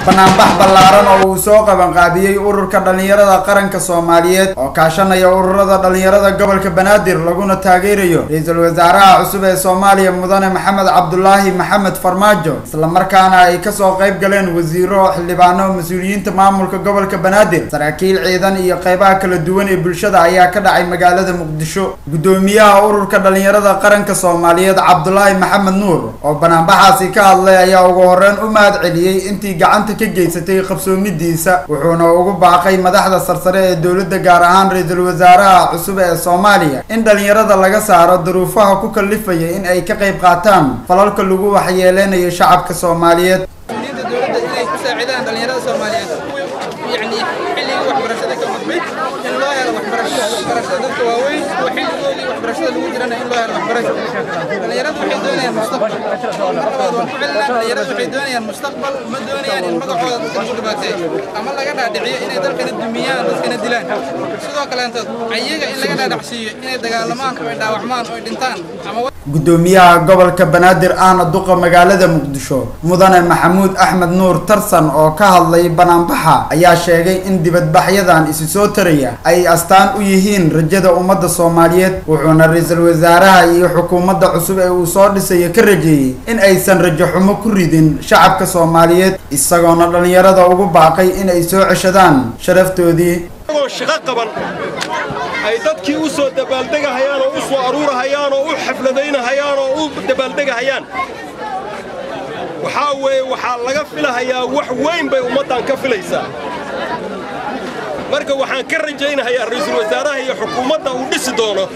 banaanbax ballaaran oo uu soo qabanqaabiyey ururka dhallinyarada qaranka soomaaliyeed oo kaashanaya ururada dhallinyarada gobolka banaadir laguna taageerayo ra-iisul wasaaraha cusub ee soomaaliya mudane maxamed cabdulaahi maxamed farmaajo islamarkaana ay kasoo qayb galeen wasiiro xildhibaano mas-uuliyiinta maamulka gobolka banaadir saraakiil ciidan iyo qeybaha kala duwan ee bulshada ayaa ka dhacay magaalada muqdisho guddoomiyaha ururka dhallinyarada qaranka soomaaliyeed cabdulaahi maxamed nuur oo banaanbaxaasi ka hadlay ayaa ugu horeyn u mahad celiyey intii gacanta ka geysatay qabsoomidiisa wuxuuna ugu baaqay madaxda sarsare ee dowladda gaar ahaan ra-iisul wasaaraha cusub ee soomaaliya in dhallinyarada laga saaro duruufaha ku kallifaya in ay ka qayb qaataan falalka lagu waxyeeleynayo shacabka soomaaliyeed dowladda inay ku saacidaan dhallinyarada soomaaliyeed yani xilligii waxbarashada ka gudbay in loo helo waxbarasho waxbarashada dadka waaweyn oo xilligoodii waxbarashada lagu jirana in loo helo waxbarasho dhallinyaradu waxay doonayaan mustaqbal markooda waan ku celinaa dhallinyaradu waxay doonayaan mustaqbal ma doonayaan in magacooda dadka lagu dhibaateeyo ama laga dhaadhiciyo inay dalkana dumiyaan dadkana dilaan sidoo kaleentood ayaga in laga dhaadhacsiiyo inay dagaalamaan oo ay dhaawacmaan oo ay dhintaan ama guddoomiyaha gobolka banaadir ahna duqa magaalada muqdisho mudane maxamuud axmed nuur tarsan oo ka hadlay banaanbaxa ayaa sheegay in dibadbaxyadan isi soo taraya ay astaan u yihiin rajada ummadda soomaaliyeed wuxuuna ra-iisul wasaaraha iyo xukuumadda cusub ee uu soo dhisayo ka rajeeyey in aysan rajo xumo ku ridin shacabka soomaaliyeed isagoona dhallinyarada ugu baaqay in ay soo ceshadaan sharaftoodii shaqo qaban ay dadkii u soo dabaaldegahayaan oo u soo aruurahayaan oo u xafladaynahayaan oo u dabaaldegahayaan waxaa weeye waxaa laga filahayaa wax weyn bay ummaddan ka filaysaa marka waxaan ka rajaynahayaa ra'iisul wasaaraha iyo xukuumadda uu dhisi doono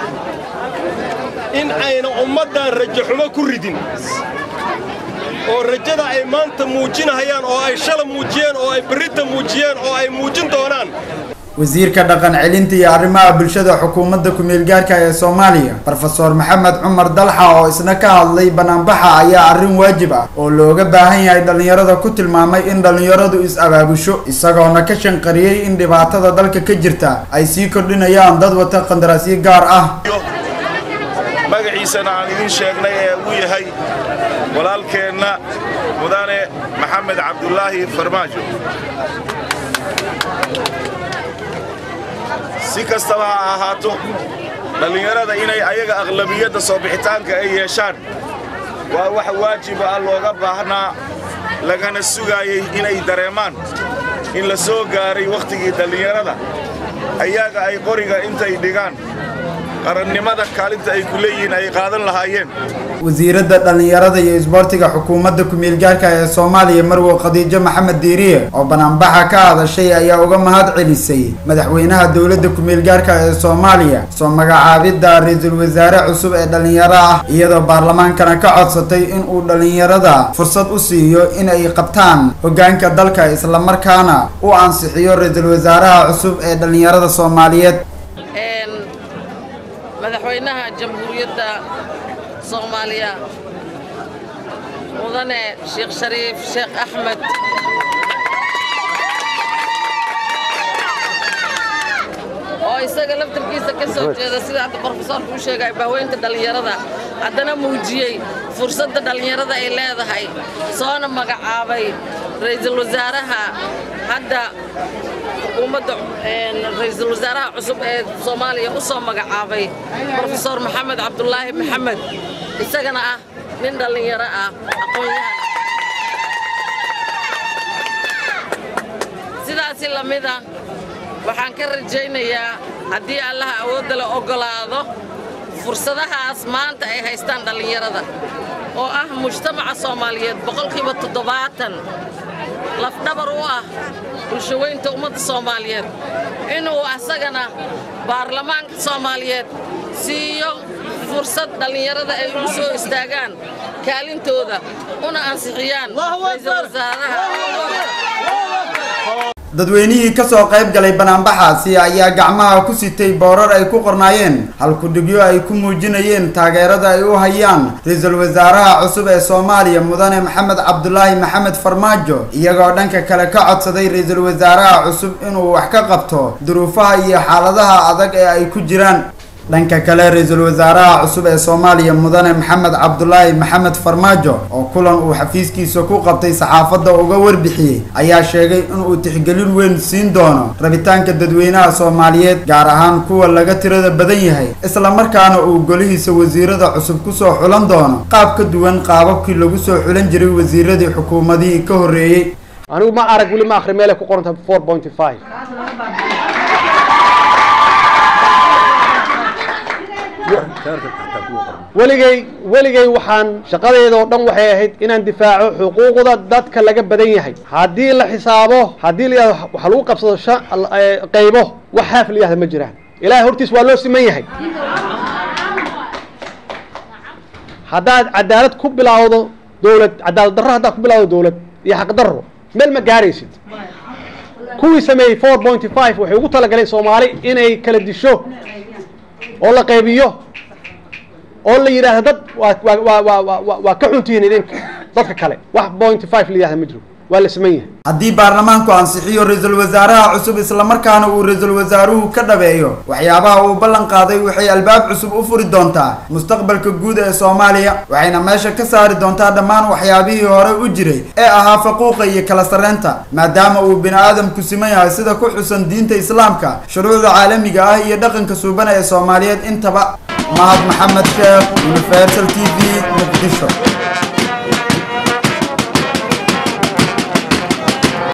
in ayna ummaddan rajo xumo ku ridin oo rajada ay maanta muujinahayaan oo ay shala muujiyeen oo ay berrita muujiyeen oo ay muujin doonaan wasiirka dhaqan celinta iyo arrimaha bulshada xukuumadda ku-meelgaarka ee soomaaliya rofeor maxamed cumar dalxa oo isna ka hadlay banaanbaxa ayaa arrin waajib ah oo looga baahan yahay dhallinyarada ku tilmaamay in dhallinyaradu is-abaabusho isagoona ka shanqariyey in dhibaatada dalka ka jirta ay sii kordhinayaan dad wata qandaraasyo gaar ah magaciisana aan idin sheegnay ee uu yahay walaalkeenna mudane maxamed cabdulaahi farmaajo si kastaba ha ahaato dhallinyarada inay ayaga aqlabiyadda soo bixitaanka ay yeeshaan waa wax waajiba ah looga baahnaa lagana sugaayey inay dareemaan in la soo gaaray wakhtigii dhallinyarada ayaga ay qoriga intay dhigaan qarannimada kaalinta ay ku leeyihiin ay qaadan lahaayeen wasiiradda dhallinyarada iyo isboortiga xukuumadda ku-meelgaarka ee soomaaliya marwo khadiijo maxamed diiriye oo banaanbaxa ka hadashay ayaa uga mahad celisay madaxweynaha dowladda ku-meelgaarka ee soomaaliya soo magacaabidda ra-iisul wasaare cusub ee dhallinyaro ah iyadoo baarlamaankana ka codsatay in uu dhallinyarada fursad u siiyo in ay qabtaan hoggaanka dalka islamarkaana u ansixiyo ra-iisul wasaaraha cusub ee dhallinyarada soomaaliyeed madaxweynaha jamhuuriyadda soomaaliya mudane sheekh shariif sheekh axmed oo isaga laftarkiisa ka soo jeeda sida hadda brofesoorka u sheegay bahweynta dhallinyarada haddana muujiyey fursadda dhallinyarada ay leedahay soona magacaabay ra'iisul wasaaraha hadda xukuumadda ra'iisul wasaaraha cusub ee soomaaliya u soo magacaabay brofesor maxamed cabdulaahi maxamed isagana ah nin dhallinyaro ah aqoon-yahan sidaasi la mida waxaan ka rajaynayaa haddii allaha awoodda la oggolaado fursadahaas maanta ay haystaan dhallinyarada oo ah mujtamaca soomaaliyeed boqolkiiba toddobaatan lafdhabar u ah bulshaweynta ummadda soomaaliyeed inuu asagana baarlamaanka soomaaliyeed siiyo fursad dhallinyarada ay u soo istaagaan kaalintooda una ansixiyaan ra'iisul wasaaraha dadweynihii kasoo qayb galay banaanbaxaasi ayaa gacmaha ku sitay boorar ay ku qornaayeen halkudhigyo ay ku muujinayeen taageerada ay u hayaan ra-iisul wasaaraha cusub ee soomaaliya mudane maxamed cabdulaahi maxamed farmaajo iyagoo dhanka kale ka codsaday ra-iisul wasaaraha cusub inuu wax ka qabto duruufaha iyo xaaladaha adag ee ay ku jiraan dhanka kale ra-iisul wasaaraha cusub ee soomaaliya mudane maxamed cabdulaahi maxamed farmaajo oo kulan uu xafiiskiisa ku qabtay saxaafadda uga warbixiyey ayaa sheegay inuu tixgelin weyn siin doono rabitaanka dadweynaha soomaaliyeed gaar ahaan kuwa laga tirada badan yahay islamarkaana uu golihiisa wasiirada cusub kusoo xulan doono qaab ka duwan qaababkii lagu soo xulan jiray wasiiradii xukuumadihii ka horreeyey anigu ma arag weli ma akhri meelay ku qoranta four point five weligay weligay waxaan shaqadeeda oo dhan waxay ahayd inaan difaaco xuquuqda dadka laga badan yahay haddii la xisaabo haddii la yidhahdo waxa lagu qabsado shan qaybo wax haaf la yihahda ma jiraan ilaahay hortiis waa loo siman yahay haddaad cadaalad ku bilaawdo dowlad cadaalad darro haddaad ku bilaawdo dowlad iyo xaqdarro meel ma gaaraysid kuwii sameeyey four point five waxay ugu talagaleen soomaali inay kala disho oo la qaybiyo oo la yidhaahdo dad waa waa waa waa waa ka xuntihiin idinka dadka kale wax point five la yidhahda ma jiro waa la siman yahay haddii baarlamaanku ansixiyo ra-iisul wasaaraha cusub islamarkaana uu ra-iisul wasaaruhu ka dhabeeyo waxyaabaha uu ballan qaaday waxay albaab cusub u furi doontaa mustaqbalka guud ee soomaaliya waxayna meesha ka saari doontaa dhammaan waxyaabihii hore u jiray ee ahaa faquuqa iyo kala sarreynta maadaama uu bini aadamku siman yahay sida ku xusan diinta islaamka shuruucda caalamiga ah iyo dhaqanka suubana ee soomaaliyeed intaba mahad maxamed sheekh universal t v muqdisho